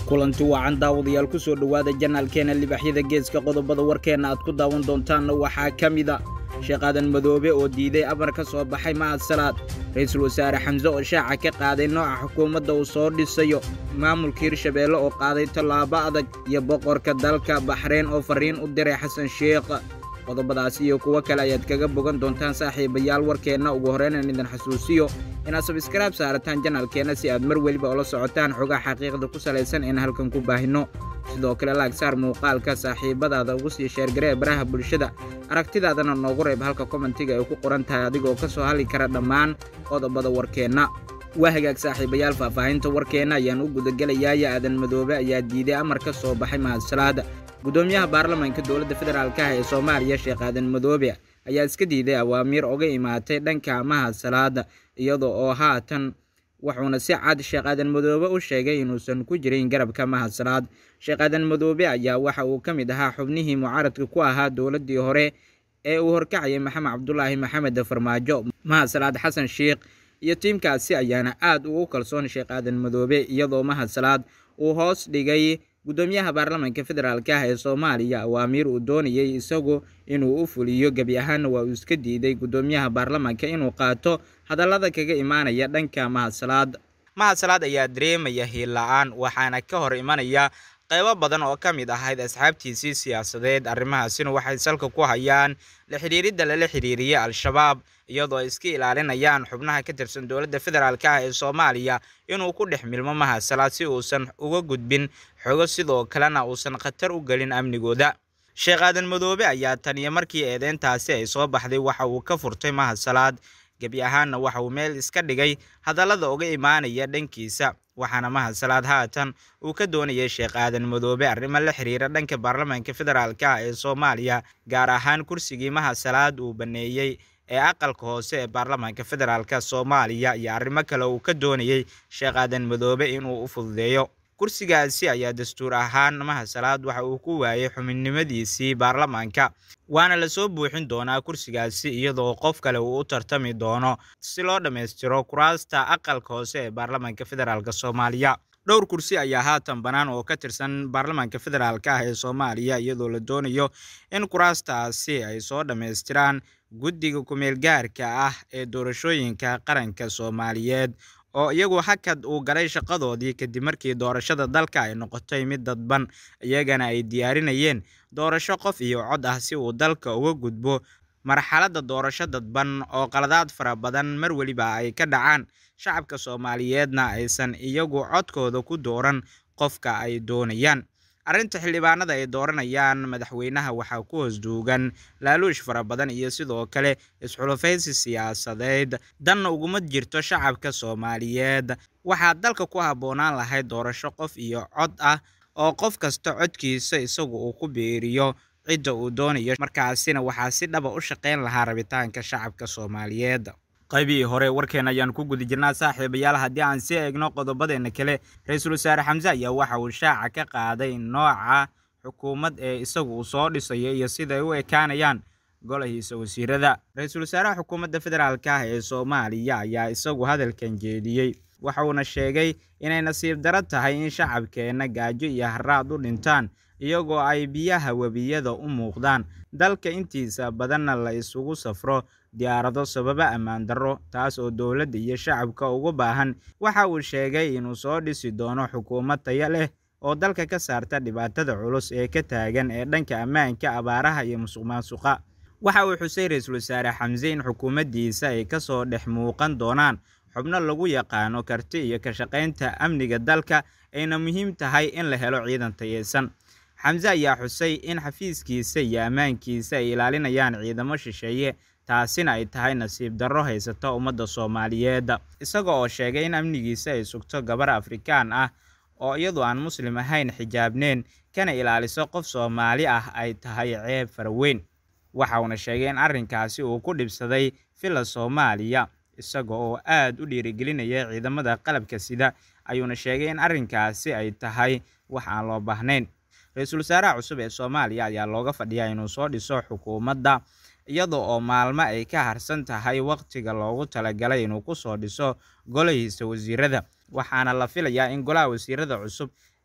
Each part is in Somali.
kulanti wacan daawadayaal ku soo dhowaada janaalkeena libaxyada geeska qodobada warkeenna aad ku daawan doontaanna waxaa ka mida sheekh aadan madoobe oo diiday amar ka soo baxay mahad salaad ra-iisul wasaare xamse oo shaaca ka qaaday nooca xukuumadda uu soo dhisayo maamulka hirshabeelle oo qaaday tallaabo adag iyo boqorka dalka baxreyn oo farriin u diray xasan sheekh qodobadaas iyo kuwo kale ayaad kaga bogan doontaan saaxiibayaal warkeenna ugu horreynan idin xasuusiyo inaad sabskraib saarataan janaalkeenna si aad mar weliba ula socotaan xogaa xaqiiqda ku salaysan in halkan ku baahinno sidoo kale laagsaar muuqaalka saaxiibadaada ugu sii sheergaree baraha bulshada aragtidaadana noogu reeb halka kommentiga ay ku qoran tahay adigoo ka soo hadli kara dhammaan qodobada warkeenna waa hagaag saaxiibayaal faahfaahinta warkeenna ayaan u gudagelayaaya aadan madoobe ayaa diiday amar ka soo baxay mahadsalaada gudoomiyaha baarlamaanka dowladda federaalk ah ee soomaaliya sheekh aadan madoobe ayaa iska diiday awaamiir oga imaatay dhanka mahad salaada iyada oo haatan wuxuuna si cad sheekh aadan madoobe u sheegay inuusan ku jirin garabka mahad salaad sheekh aadan madoobe ayaa waxa uu ka mid ahaa xubnihii mucaaradka ku ahaa dowladdii hore ee uu horkacayay maxamed cabdulaahi maxamed farmaajo mahad salaad xasan sheekh iyo tiimkaasi ayaana aad ugu kalsoon sheekh aadan madoobe iyadoo mahad salaad uu hoos dhigay gudoomiyaha baarlamaanka federaalk ah ee soomaaliya awaamiir uu doonayay isagu inuu u fuliyo gebi ahaanna waa uu iska diiday gudoomiyaha baarlamaanka inuu qaato hadallada kaga imaanaya dhanka mahadsalaad mahadsalaad ayaa dareemaya hiilla-aan waxaana ka hor imanaya qaybo badan oo ka mid ahayd asxaabtiisii siyaasadeed arrimahaasina waxay salka ku hayaan la xidhiiridda lala xidhiiriyey al-shabaab iyadoo ay iska ilaalinayaan xubnaha ka tirsan dowladda federaalk ah ee soomaaliya inuu ku dhex milmo mahadsalaad si uusan uga gudbin xogo sidoo kalena uusan khatar u gelin amnigooda sheekh aadan madoobe ayaa tan iyo markii eedeyntaasi ay soo baxday waxa uu ka furtay mahadsalaad gebi ahaanna waxa uu meel iska dhigay hadallada uga imaanaya dhankiisa waxaana mahadsalaad haatan uu ka doonayay sheekh aadan madoobe arrimo la xiriira dhanka baarlamaanka federaalk ah ee soomaaliya gaar ahaan kursigii mahadsalaad uu baneeyey ee aqalka hoose ee baarlamaanka federaalk soomaaliya iyo arrimo kale uu ka doonayey sheekh aadan madoobe inuu u fududeeyo kursigaasi ayaa dastuur ahaan mahadsalaad waxa uu ku waayay xubinnimadiisii baarlamaanka waana lasoo buuxin doonaa kursigaasi iyadoo qof kale uu u tartami doono si loo dhammaystiro kuraasta aqalka hoose ee baarlamaanka federaalk soomaaliya dhowr kursi ayaa haatan bannaan oo ka tirsan baarlamaanka federaalk ah ee soomaaliya iyadoo la doonayo in kuraastaasi ay soo dhammaystiraan guddiga ku-meelgaarka ah ee doorashooyinka qaranka soomaaliyeed oo iyagu hakad uu galay shaqadoodii kadib markii doorashada dalka ay noqotay mid dadban iyagana ay diyaarinayeen doorasho qof iyo cod ah si uu dalka uga gudbo marxaladda doorasho dadban oo qaladaad fara badan mar weliba ay ka dhacaan shacabka soomaaliyeedna aysan iyagu codkooda ku dooran qofka ay doonayaan arrinta xildhibaanada ay dooranayaan madaxweynaha waxaa ku hoos duugan laaluush fara badan iyo sidoo kale isxulufaysi siyaasadeed danna uguma jirto shacabka soomaaliyeed waxaa dalka ku habboonaan lahayd doorasho qof iyo cod ah oo qof kasta codkiisa isagu uu ku biiriyo cidda uu doonayo markaasina waxaa si dhaba u shaqayn lahaa rabitaanka shacabka soomaaliyeed qaybihii hore warkeen ayaan ku guda jirnaa saaxiibayaal haddii aan sii eegno qodobadeena kale ra-iisul wasaare xamse ayaa waxa uu shaaca ka qaaday nooca xukuumad ee isagu uu soo dhisayo iyo siday u ekaanayaan golahiisa wasiirada ra-iisul wasaaraha xukuumadda federaalk ah ee soomaaliya ayaa isagu hadalkan jeediyey waxa uuna sheegay inay nasiib daro tahay in shacabkeenna gaajo iyo haraad u dhintaan iyagoo ay biyaha webiyada u muuqdaan dalka intiisa badanna la isugu safro diyaarado sababo ammaan darro taas oo dowladda iyo shacabka ugu baahan waxa uu sheegay inuu soo dhisi doono xukuumad taya leh oo dalka ka saarta dhibaatada culus ee ka taagan ee dhanka ammaanka abaaraha iyo musuq maasuqa waxa uu xusay ra-iisul wasaare xamse in xukuumaddiisa ay ka soo dhex muuqan doonaan xubno lagu yaqaano karti iyo ka shaqaynta amniga dalka ayna muhiim tahay in la helo ciidan tayeysan xamse ayaa xusay in xafiiskiisa iyo ammaankiisa ay ilaalinayaan ciidamo shisheeye taasina ay tahay nasiib darro haysata ummadda soomaaliyeed isaga oo sheegay in amnigiisa ay sugto gabar afrikaan ah oo iyadu aan muslim ahayn xijaabneen kana ilaaliso qof soomaali ah ay tahay ceeb faraweyn waxa uuna sheegay in arrinkaasi uu ku dhibsaday villa soomaaliya isaga oo aad u dhiirigelinaya ciidamada qalabka sida ayuuna sheegay in arrinkaasi ay tahay wax aan loo baahnayn ra-iisul wasaaraha cusub ee soomaaliya ayaa looga fadhiyaa inuu soo dhiso xukuumadda iyada oo maalmo ay ka harsan tahay wakhtiga loogu talagalay inuu ku soo dhiso golahiisa wasiirada waxaana la filayaa in golaha wasiirada cusub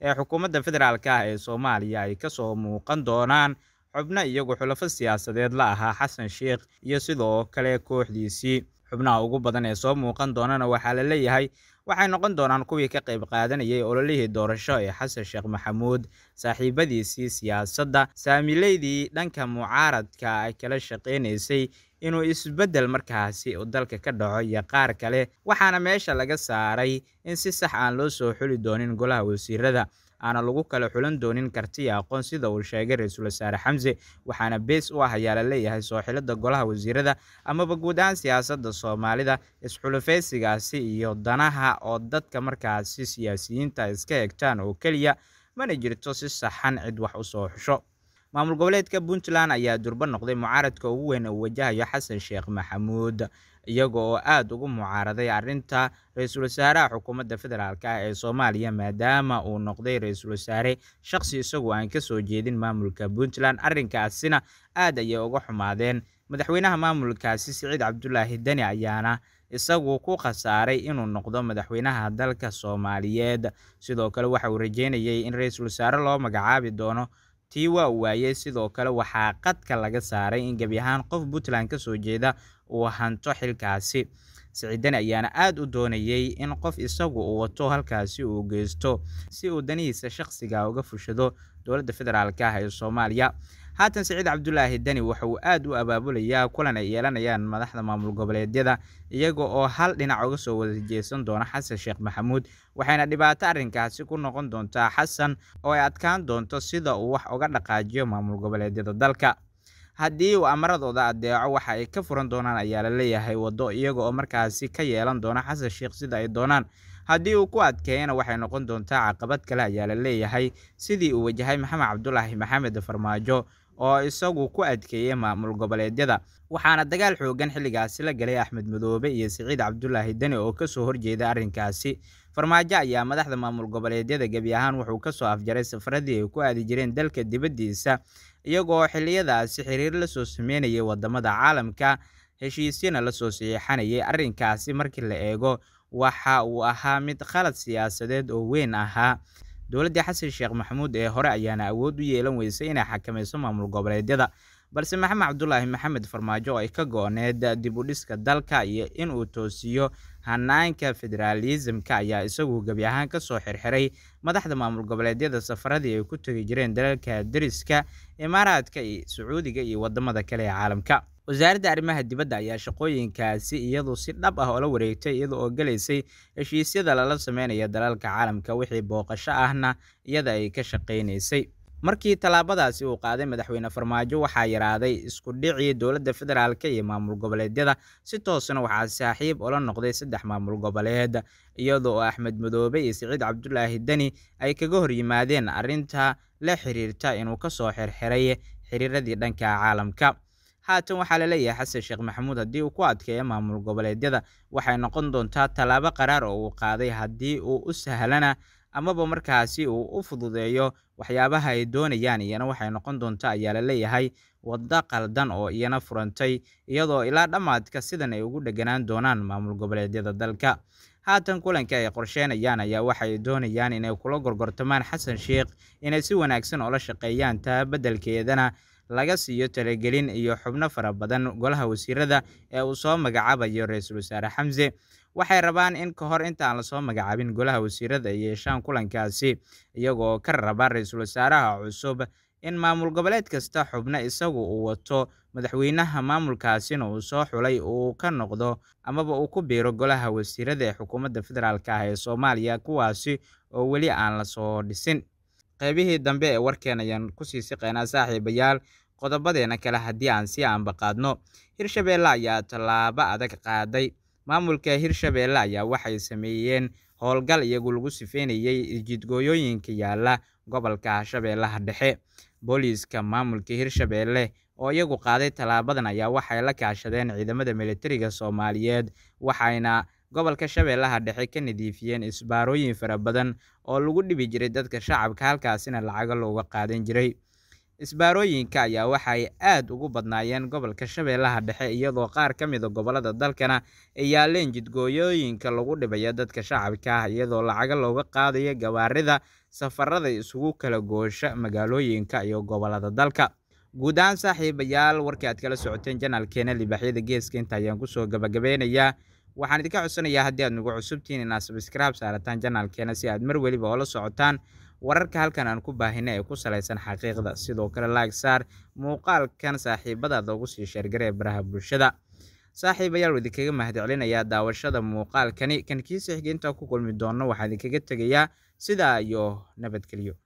ee xukuumadda federaalk ah ee soomaaliya ay kasoo muuqan doonaan xubno iyagu xulafo siyaasadeed la ahaa xasan sheikh iyo sidoo kale kooxdiisii xubnaha ugu badan ee soo muuqan doonana waxaa la leeyahay waxay noqon doonaan kuwii ka qayb qaadanayay ololihii doorasho ee xasan sheekh maxamuud saaxiibadiisii siyaasadda saamileydii dhanka mucaaradka ay kala shaqaynaysay inuu isbeddel markaasi uu dalka ka dhaco iyo qaar kale waxaana meesha laga saaray in si sax aan loo soo xuli doonin golaha wasiirada aana lagu kala xulan doonin kartiya aqoon sida uu sheegay ra-iisul wasaare xamse waxaana bees u ah ayaa la leeyahay soo xilada golaha wasiirada amaba guud ahaan siyaasadda soomaalida isxulufaysigaasi iyo danaha oo dadka markaasi siyaasiyiinta iska egtaan oo keliya mana jirto si saxan cid wax u soo xusho maamul goboleedka puntland ayaa durbo noqday mucaaradka ugu weyn uu wajahayo xasan sheekh maxamuud iyaga oo aada ugu mucaaraday arrinta ra-iisul wasaaraha xukuumadda federaalk ah ee soomaaliya maadaama uu noqday ra-iisul wasaare shaqsi isagu aan kasoo jeedin maamulka puntland arrinkaasina aad ayay uga xumaadeen madaxweynaha maamulkaasi siciid cabdulaahi deni ayaana isagu ku khasaaray inuu noqdo madaxweynaha dalka soomaaliyeed sidoo kale waxa uu rajeynayay in ra-iisul wasaare loo magacaabi doono tii waa u waayey sidoo kale waxaa qadka laga saaray in gebi ahaan qof puntland kasoo jeeda uu hanto xilkaasi siciidani ayaana aada u doonayey in qof isagu uu wato halkaasi uu geysto si uu danihiisa shaqsiga uga fushado dowladda federaalk ah ee soomaaliya haatan siciid cabdulaahi deni waxa uu aada u abaabulayaa kulan ay yeelanayaan madaxda maamul goboleedyada iyaga oo hal dhinac uga soo wada jeesan doona xasan sheekh maxamuud waxayna dhibaato arrinkaasi ku noqon doontaa xasan oo ay adkaan doonto sida uu wax uga dhaqaajiyo maamul goboleedyada dalka haddii uu amaradooda adeeco waxa ay ka furan doonaan ayaa la leeyahay waddo iyaga oo markaasi ka yeelan doona xasan sheekh sida ay doonaan haddii uu ku adkeeyana waxay noqon doontaa caqabad kale ayaa la leeyahay sidii uu wajahay maxamed cabdulaahi maxamed farmaajo oo isagu ku adkeeyey maamul goboleedyada waxaana dagaal xoogan xilligaasi la galay axmed madoobe iyo siciid cabdulaahi deni oo kasoo horjeeda arrinkaasi farmaajo ayaa madaxda maamul goboleedyada gebi ahaan wuxuu kasoo afjaray safaradii ay ku aadi jireen dalka dibaddiisa iyagoo xiliyadaasi xiriir lasoo sameynayay wadamada caalamka heshiisyana lasoo saxiixanayay arrinkaasi markii la eego waxa uu ahaa mid khalad siyaasadeed oo weyn ahaa dowladdii xasan sheekh maxamuud ee hore ayaana awood u yeelan weysay inay xakamayso maamul goboleedyada balse maxamed cabdulaahi maxamed farmaajo oo ay ka go-need dib u dhiska dalka iyo inuu toosiyo hanaanka federaalisimka ayaa isagu gebi ahaan kasoo xirxiray madaxda maamul goboleedyada safaradii ay ku tegi jireen dalalka deriska imaaraadka iyo sacuudiga iyo wadamada kale ee caalamka wasaaradda arrimaha dibadda ayaa shaqooyinkaasi iyadu si dhab ah oola wareegtay iyada oo gelaysay heshiisyada lala sameynaya dalalka caalamka wixii booqasho ahna iyada ay ka shaqaynaysay markii tallaabadaasi uu qaaday madaxweyne farmaajo waxaa yaraaday isku dhicii dowladda federaalk iyo maamul goboleedyada si toosna waxaa saaxiib ula noqday saddex maamul goboleed iyadoo axmed madoobe iyo siciid cabdulaahi deni ay kaga hor yimaadeen arrinta la xiriirta inuu kasoo xirxiray xiriiradii dhanka caalamka haatan waxaa la leeyahay xasan sheekh maxamuud haddii uu ku adkeeyo maamul goboleedyada waxay noqon doontaa tallaabo qaraar oo uu qaaday haddii uu u sahlana amaba markaasi uu u fududeeyo waxyaabaha ay doonayaan iyana waxay noqon doontaa ayaa la leeyahay waddo qaldan oo iyana furantay iyadoo ilaa dhammaadka sidan ay ugu dheganaan doonaan maamul goboleedyada dalka haatan kulanka ay qorsheynayaan ayaa waxay doonayaan inay kula gorgortamaan xasan sheekh inay si wanaagsan oola shaqeeyaan taa beddelkeedana laga siiyo talagelin iyo xubno fara badan golaha wasiirada ee uu soo magacaabayo ra-iisul wasaare xamse waxay rabaan in ka hor intaan lasoo magacaabin golaha wasiirada ay yeeshaan kulankaasi iyagoo ka raba ra-iisul wasaaraha cusub in maamul goboleed kasta xubno isagu uu wato madaxweynaha maamulkaasina uu soo xulay uu ka noqdo amaba uu ku biiro golaha wasiirada ee xukuumadda federaalk ah ee soomaaliya kuwaasi oo weli aan lasoo dhisin qaybihii dambe ee warkeen ayaan kusii siqeynaa saaxiibayaal qodobadeena kale haddii aan sii aanbaqaadno hirshabeelle ayaa tallaabo adag qaaday maamulka hirshabeelle ayaa waxay sameeyeen howlgal iyagu lagu sifeynayey jidgooyooyinka yaala gobolka shabeellaha dhexe booliiska maamulka hirshabeelle oo iyagu qaaday tallaabadan ayaa waxay la kaashadeen ciidamada militariga soomaaliyeed waxayna gobolka shabeellaha dhexe ka nadiifiyeen isbaarooyin fara badan oo lagu dhibi jiray dadka shacabka halkaasina lacago looga qaadan jiray isbaarooyinka ayaa waxay aad ugu badnaayeen gobolka shabeellaha dhexe iyadoo qaar ka mida gobollada dalkana ay yaaleen jidgooyooyinka lagu dhibaya dadka shacabka ah iyadoo lacaga looga qaadayo gawaarida safarada isugu kala goosha magaalooyinka iyo gobollada dalka guud ahaan saaxiibayaal warkii aad kala socoteen janaalkeena libaaxyada geeska inta ayaan kusoo gabagabeynayaa waxaan idinka codsanayaa haddii aad nagu cusubtihiin inaad sabskraib saarataan janaalkeena si aad mar weliba oola socotaan wararka halkan aan ku baahina ee ku salaysan xaqiiqda sidoo kale laag saar muuqaalkan saaxiibadaada ugu sii sheergaree baraha bulshada saaxiibayaal idinkaga mahadcelinayaa daawashada muuqaalkani kan kiisa xigeentaa ku kulmi doonno waxaa idinkaga tegayaa sidaa iyo nabadgelyo